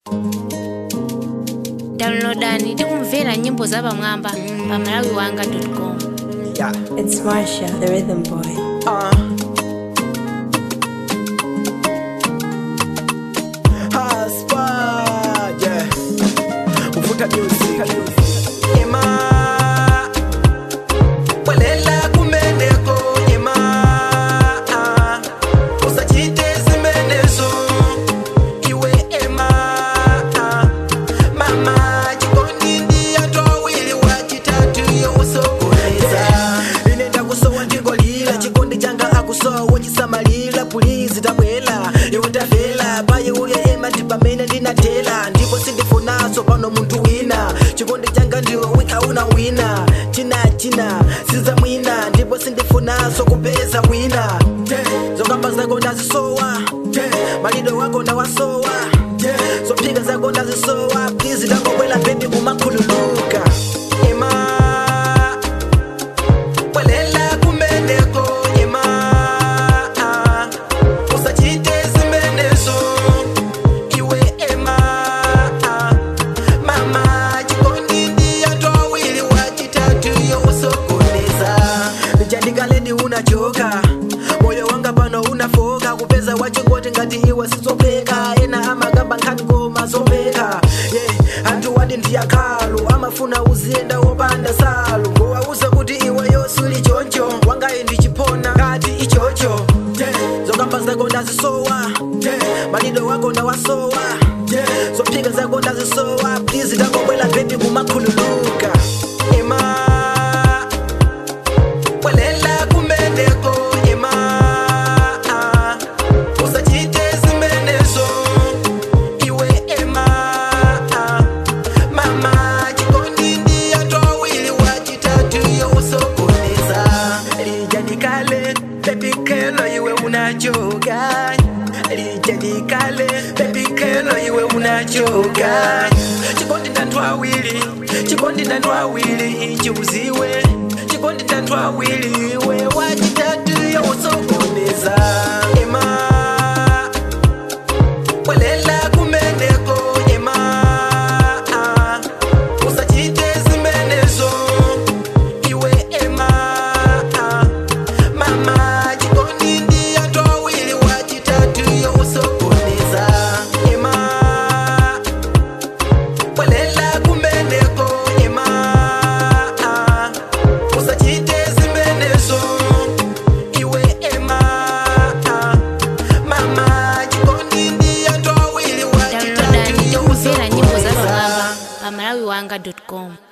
downloadani tikumvera nyimbo za pamwamba pa malawi wanga com Yeah. It's Marsha, the rhythm boy. Uh. Haspa, yeah. Uvuta music. Ema. Welela kumeneko, ema. Ah. Usachite zimenezo. Iwe ema. Ah. Mama, chikondi ndi anthu awiri wachitatu yo usokoneza inenda kusowa ndingolira chikondi changa akusowa chisamalira pulizi tabwela iwe tafela paye uya ema ndi pamene ndinatela ndipo sindifunaso pano munthu wina chikondi changa ndiwe wika una wina china china siza mwina ndipo sindifunaso kupeza wina zokamba zako ndazisowa malido wako ndawasowa zophika zako ndazisowa please ndangobwela bebi kumakhululuka ema bwelela kumeneko ema usachite zimenezo iwe ema mama chikondi ndi anthu awiri wachitatu yo usokoneza lichandikaleni unachoka moyo wanga pano unafoka kupeza wachingoti ngati iwe sizopeka ena amagamba nkhani ngoma zopeka yeah. anthu wadi ndiyakhalu amafuna uziyenda wopanda salu ngowauza kuti iwe yosuli choncho wangayi ndichipona ngati ichocho yeah. zokamba zako ndazisowa yeah. malido wako ndawasowa yeah. zophika zako ndazisowa please ndangobwela bebi kumakhululuka ema bwelela kumeneko ema usachite zimenezo iwe ema mama chikondi ndi anthu awiri wachitatu yo usokoneza lijadikale pepikelo iwe unachoka lijadikale pepikelo iwe unachoka chikondi ndanthu awiri chikondi ndanthu awiri ichi uziwe chikondi ndanthu awiri iwe wachitatu yo usokoneza ema bwelela kumeneko ema usachite zimenezo iwe ema mama chikondi ndi anthu awiri wachitatu yo usokoneza ema bwelela kumeneko ema usachite zimenezo iwe ema mama chikondi ndi anthu awiri wachitatu downloadani yo tikumvera nyimbo za usokoneza pamwamba pa malawi wanga com